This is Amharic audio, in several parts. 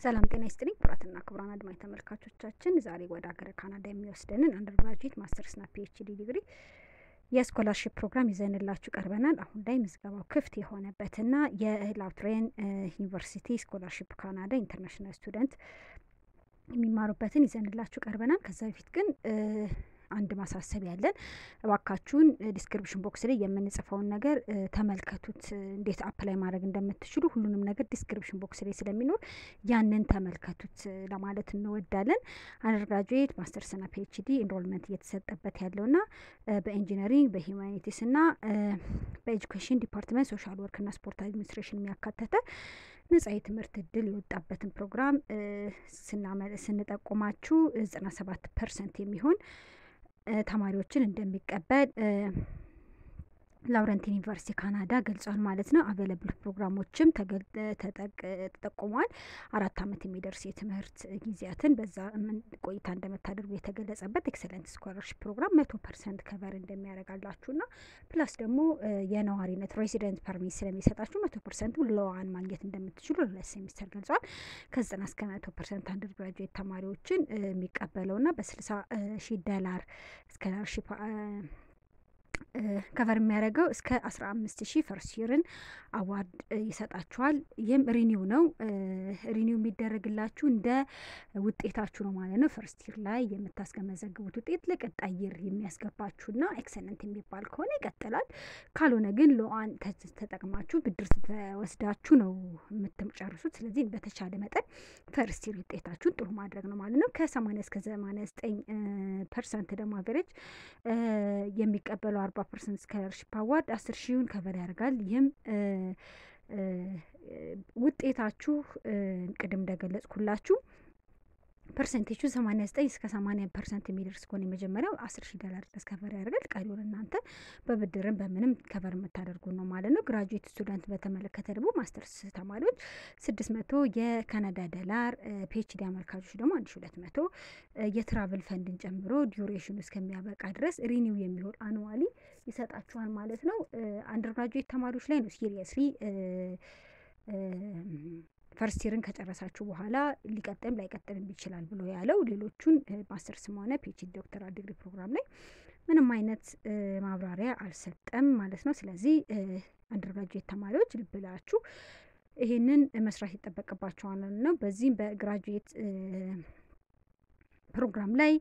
ሰላም ጤና ይስጥልኝ ክቡራትና ክቡራን አድማጭ ተመልካቾቻችን ዛሬ ወደ ሀገረ ካናዳ የሚወስደንን አንደርግራጁዌት ማስተርስና ፒኤችዲ ዲግሪ የስኮላርሽፕ ፕሮግራም ይዘንላችሁ ቀርበናል። አሁን ላይ ምዝገባው ክፍት የሆነበትና የላውትሬን ዩኒቨርሲቲ ስኮላርሽፕ ካናዳ ኢንተርናሽናል ስቱደንት የሚማሩበትን ይዘንላችሁ ቀርበናል። ከዛ በፊት ግን አንድ ማሳሰብ ያለን እባካችሁን ዲስክሪፕሽን ቦክስ ላይ የምንጽፈውን ነገር ተመልከቱት። እንዴት አፕላይ ማድረግ እንደምትችሉ ሁሉንም ነገር ዲስክሪፕሽን ቦክስ ላይ ስለሚኖር ያንን ተመልከቱት ለማለት እንወዳለን። አንደርግራጁዌት ማስተርስና ፒኤችዲ ኢንሮልመንት እየተሰጠበት ያለውና በኢንጂነሪንግ በሂውማኒቲስ እና በኤጁኬሽን ዲፓርትመንት ሶሻል ወርክና ስፖርት አድሚኒስትሬሽን የሚያካተተ ነጻ የትምህርት እድል የወጣበትን ፕሮግራም ስንጠቁማችሁ ዘጠና ሰባት ፐርሰንት የሚሆን ተማሪዎችን እንደሚቀበል ላውረንቲን ዩኒቨርሲቲ ካናዳ ገልጿል ማለት ነው። አቬለብል ፕሮግራሞችም ተጠቁሟል። አራት ዓመት የሚደርስ የትምህርት ጊዜያትን በዛ ቆይታ እንደምታደርጉ የተገለጸበት ኤክሰለንት ስኮላርሽፕ ፕሮግራም መቶ ፐርሰንት ከቨር እንደሚያደርጋላችሁና ፕላስ ደግሞ የነዋሪነት ሬሲደንት ፐርሚት ስለሚሰጣችሁ መቶ ፐርሰንቱ ለዋን ማግኘት እንደምትችሉ ለሁለት ሴሚስተር ገልጿል። ከዘጠና እስከ መቶ ፐርሰንት አንደር ግራጁዌት ተማሪዎችን የሚቀበለውና በስልሳ ሺህ ዶላር ስኮላርሽፕ ከቨር የሚያደርገው እስከ አስራ አምስት ሺህ ፈርስት ይርን አዋርድ ይሰጣችኋል። ይህም ሪኒው ነው። ሪኒው የሚደረግላችሁ እንደ ውጤታችሁ ነው ማለት ነው። ፈርስት ይር ላይ የምታስገመዘግቡት ውጤት ለቀጣይ ይር የሚያስገባችሁና ኤክሰለንት የሚባል ከሆነ ይቀጥላል። ካልሆነ ግን ለዋን ተጠቅማችሁ ብድር ተወስዳችሁ ነው የምትጨርሱት። ስለዚህ በተቻለ መጠን ፈርስት ይር ውጤታችሁን ጥሩ ማድረግ ነው ማለት ነው። ከሰማኒያ እስከ ሰማኒያ ዘጠኝ ፐርሰንት ደግሞ አቨሬጅ የሚቀበለው አርባ ፐርሰንት ስኮላርሽፕ አዋርድ አስር ሺውን ከቨር ያደርጋል። ይህም ውጤታችሁ ቅድም እንደገለጽኩላችሁ ፐርሰንቴጁ ሰማኒያ ዘጠኝ እስከ ሰማኒያ ፐርሰንት የሚደርስ ከሆነ የመጀመሪያው አስር ሺህ ዶላር ድረስ ከቨር ያደርጋል። ቀሪውን እናንተ በብድርም በምንም ከቨር የምታደርጉ ነው ማለት ነው። ግራጁዌት ስቱደንት በተመለከተ ደግሞ ማስተርስ ተማሪዎች ስድስት መቶ የካናዳ ዶላር፣ ፒኤችዲ አመልካቾች ደግሞ አንድ ሺ ሁለት መቶ የትራቭል ፈንድን ጨምሮ ዲዩሬሽኑ እስከሚያበቃ ድረስ ሪኒው የሚሆን አኑዋሊ ይሰጣችኋል ማለት ነው። አንደር ግራጁዌት ተማሪዎች ላይ ነው ሲሪየስሊ ፈርስት ይርን ከጨረሳችሁ በኋላ ሊቀጥልም ላይቀጥልም ይችላል ብሎ ያለው። ሌሎቹን ማስተርስም ሆነ ፒኤችዲ ዶክተራል ዲግሪ ፕሮግራም ላይ ምንም አይነት ማብራሪያ አልሰጠም ማለት ነው። ስለዚህ አንደርግራጁዌት ተማሪዎች ልብ ብላችሁ ይሄንን መስራት ይጠበቅባቸዋል ነው። በዚህም በግራጁዌት ፕሮግራም ላይ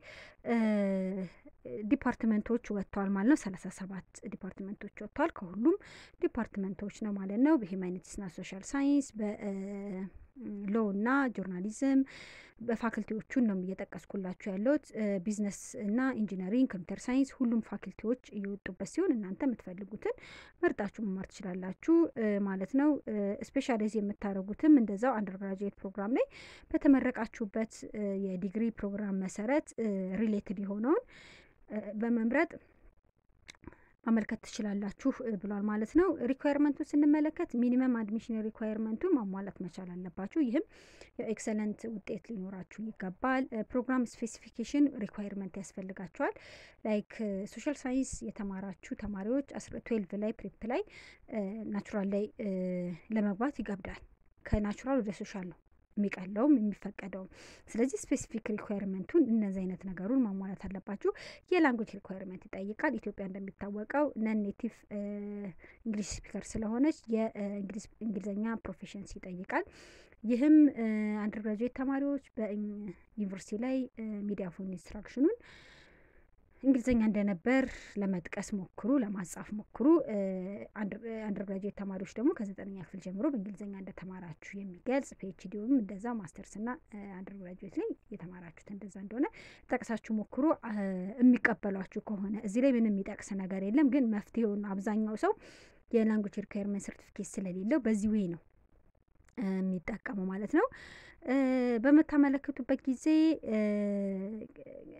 ዲፓርትመንቶች ወጥተዋል ማለት ነው። ሰላሳ ሰባት ዲፓርትመንቶች ወጥተዋል። ከሁሉም ዲፓርትመንቶች ነው ማለት ነው። በሂውማኒቲስና ሶሻል ሳይንስ፣ በሎ እና ጆርናሊዝም በፋክልቲዎቹን ነው እየጠቀስኩላችሁ ያለሁት። ቢዝነስ እና ኢንጂነሪንግ፣ ኮምፒውተር ሳይንስ ሁሉም ፋክልቲዎች እየወጡበት ሲሆን እናንተ የምትፈልጉትን መርጣችሁ መማር ትችላላችሁ ማለት ነው። ስፔሻላይዝ የምታደርጉትም እንደዛው አንደርግራጁዌት ፕሮግራም ላይ በተመረቃችሁበት የዲግሪ ፕሮግራም መሰረት ሪሌትድ የሆነውን በመምረጥ ማመልከት ትችላላችሁ ብሏል ማለት ነው። ሪኳየርመንቱን ስንመለከት ሚኒመም አድሚሽን ሪኳየርመንቱን ማሟላት መቻል አለባችሁ። ይህም ኤክሰለንት ውጤት ሊኖራችሁ ይገባል። ፕሮግራም ስፔሲፊኬሽን ሪኳየርመንት ያስፈልጋቸዋል። ላይክ ሶሻል ሳይንስ የተማራችሁ ተማሪዎች ትዌልቭ ላይ ፕሪፕ ላይ ናቹራል ላይ ለመግባት ይገብዳል። ከናቹራል ወደ ሶሻል ነው የሚቀለውም የሚፈቀደውም። ስለዚህ ስፔሲፊክ ሪኳየርመንቱን እነዚህ አይነት ነገሩን ማሟላት አለባችሁ። የላንጉጅ ሪኳየርመንት ይጠይቃል። ኢትዮጵያ እንደሚታወቀው ነን ኔቲቭ እንግሊሽ ስፒከር ስለሆነች የእንግሊዝኛ ፕሮፌሽንስ ይጠይቃል። ይህም አንደርግራጁዌት ተማሪዎች በዩኒቨርሲቲ ላይ ሚዲያ ፎን ኢንስትራክሽኑን እንግሊዝኛ እንደነበር ለመጥቀስ ሞክሩ፣ ለማጻፍ ሞክሩ። አንደርግራጁዌት ተማሪዎች ደግሞ ከዘጠነኛ ክፍል ጀምሮ በእንግሊዝኛ እንደተማራችሁ የሚገልጽ ፒኤችዲውም እንደዛ ማስተርስና አንደርግራጁዌት ላይ የተማራችሁት እንደዛ እንደሆነ ጠቅሳችሁ ሞክሩ። የሚቀበሏችሁ ከሆነ እዚህ ላይ ምንም የሚጠቅስ ነገር የለም፣ ግን መፍትሄውን አብዛኛው ሰው የላንጉጅ ሪኳየርመንት ሰርቲፊኬት ስለሌለው በዚህ ዌይ ነው የሚጠቀመው ማለት ነው። በምታመለክቱበት ጊዜ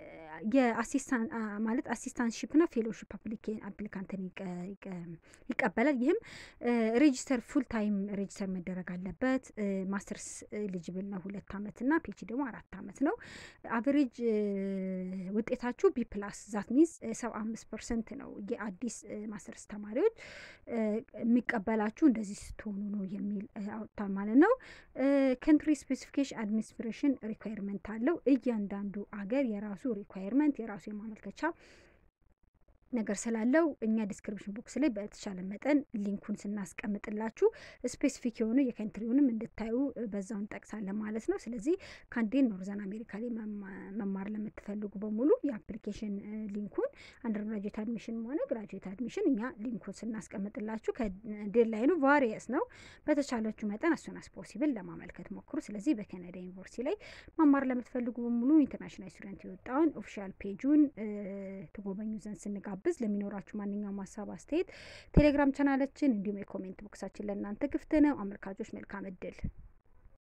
የአሲስታንት ማለት አሲስታንትሺፕ ና ፌሎሺፕ አፕሊካንትን ይቀበላል። ይህም ሬጂስተር ፉል ታይም ሬጂስተር መደረግ አለበት። ማስተርስ ኤሊጅብል ነው ሁለት አመት ና ፒኤችዲ ደግሞ አራት አመት ነው። አቨሬጅ ውጤታችሁ ቢ ፕላስ ዛት ሚንስ ሰባ አምስት ፐርሰንት ነው። የአዲስ ማስተርስ ተማሪዎች የሚቀበላችሁ እንደዚህ ስትሆኑ ነው የሚል አውጥቷል ማለት ነው። ከንትሪ ስፔሲፊኬሽን አድሚኒስትሬሽን ሪኳየርመንት አለው። እያንዳንዱ አገር የራሱ ሪኳየርመንት የራሱ የማመልከቻ ነገር ስላለው እኛ ዲስክሪፕሽን ቦክስ ላይ በተቻለ መጠን ሊንኩን ስናስቀምጥላችሁ ስፔሲፊክ የሆኑ የከንትሪውንም እንድታዩ በዛው እንጠቅሳለን ማለት ነው። ስለዚህ ካንዴን ኖርዘርን አሜሪካ ላይ መማር ለምትፈልጉ በሙሉ የአፕሊኬሽን ሊንኩን አንደር ግራጁዌት አድሚሽን ሆነ ግራጁዌት አድሚሽን እኛ ሊንኩን ስናስቀምጥላችሁ ከዴድላይኑ ቫሪየስ ነው። በተቻለችሁ መጠን አሱን አስ ፖሲብል ለማመልከት ሞክሩ። ስለዚህ በካናዳ ዩኒቨርሲቲ ላይ መማር ለምትፈልጉ በሙሉ ኢንተርናሽናል ስቱደንት የወጣውን ኦፊሻል ፔጁን ትጎበኙ ዘንድ ስንጋብዝ ለሚኖራችሁ ማንኛውም ሀሳብ አስተያየት ቴሌግራም ቻናላችን እንዲሁም የኮሜንት ቦክሳችን ለእናንተ ክፍት ነው። አመልካቾች መልካም እድል